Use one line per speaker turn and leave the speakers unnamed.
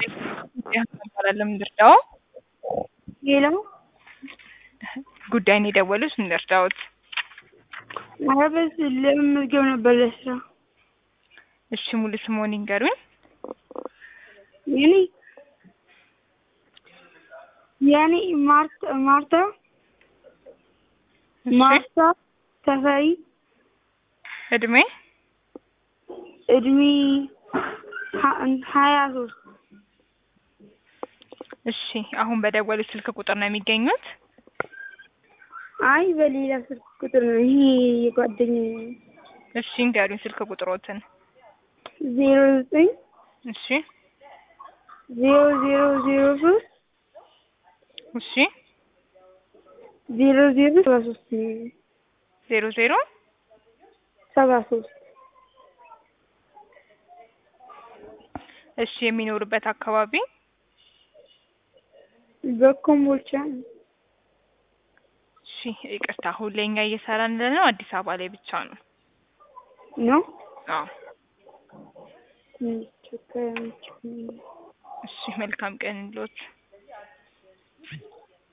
እንባላለን ምንድርዳው
ሌላው
ጉዳይን የደወሉት ምንድርዳዎት?
ኧረ በዚህ ለመመዝገብ ነበር ለስራ።
እሺ ሙሉ ስምዎን ይንገሩኝ?
የኔ የኔ ማርታ ማርታ
እሺ
ማርታ ተፈሪ
እድሜ
እድሜ ሀ- ሀያ ሶስት
እሺ አሁን በደወሉት ስልክ ቁጥር ነው የሚገኙት?
አይ በሌላ ስልክ ቁጥር ነው ይሄ የጓደኛዬ ነው።
እሺ ይንገሩኝ ስልክ ቁጥሮትን።
ዜሮ ዘጠኝ
እሺ
ዜሮ ዜሮ ዜሮ ሶስት
እሺ
ዜሮ ዜሮ ሰባ ሶስት ነው
ዜሮ ዜሮ
ሰባ ሶስት
እሺ የሚኖሩበት አካባቢ
በኮምቦልቻ ነው።
እሺ ይቅርታ አሁን ላይ እኛ እየሰራን ያለነው አዲስ አበባ ላይ ብቻ ነው።
ነው
አዎ
ትንሽ ቸገረኝ።
እሺ መልካም ቀን ይሁንልዎት።